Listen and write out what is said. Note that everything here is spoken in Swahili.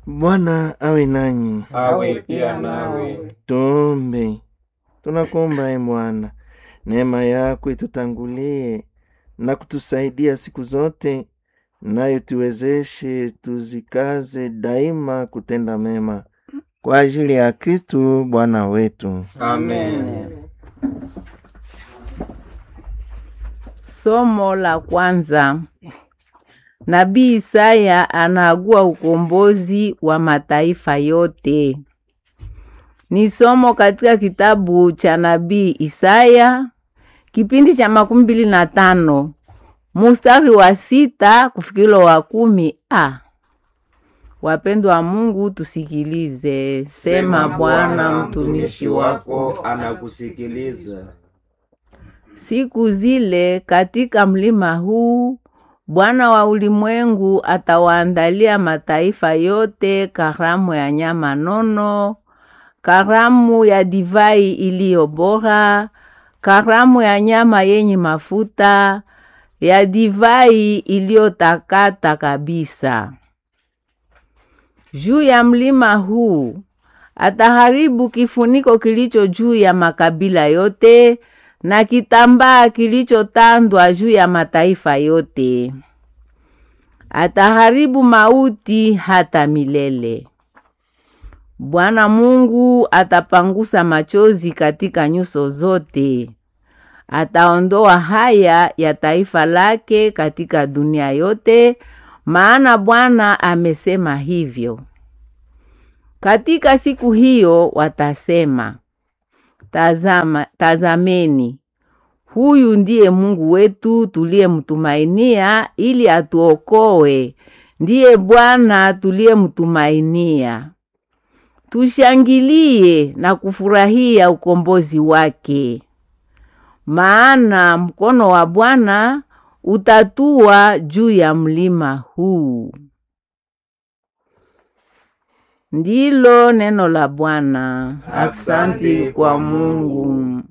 Bwana awe nanyi. awe pia nawe. Tuombe. Tunakuomba e Bwana, neema yako itutangulie na kutusaidia siku zote, nayo tuwezeshe tuzikaze daima kutenda mema kwa ajili ya Kristu Bwana wetu. Amen. Somo la kwanza. Nabii Isaya anaagua ukombozi wa mataifa yote. Ni somo katika kitabu cha nabii Isaya kipindi cha makumi mbili na tano mustari wa sita kufikilo wa kumi a. Wapendwa wa Mungu, tusikilize. Sema Bwana, mtumishi wako anakusikiliza. Siku zile katika mlima huu Bwana wa ulimwengu atawaandalia mataifa yote karamu ya nyama nono, karamu ya divai iliyo bora, karamu ya nyama yenye mafuta, ya divai iliyotakata kabisa. Juu ya mlima huu ataharibu kifuniko kilicho juu ya makabila yote na kitambaa kilichotandwa juu ya mataifa yote. Ataharibu mauti hata milele. Bwana Mungu atapangusa machozi katika nyuso zote. Ataondoa haya ya taifa lake katika dunia yote, maana Bwana amesema hivyo. Katika siku hiyo watasema, Tazama, tazameni, huyu ndiye Mungu wetu tuliyemtumainia ili atuokoe, ndiye Bwana tuliyemtumainia. Tushangilie na kufurahia ukombozi wake, maana mkono wa Bwana utatua juu ya mlima huu. Ndilo neno la Bwana. Aksanti kwa Mungu.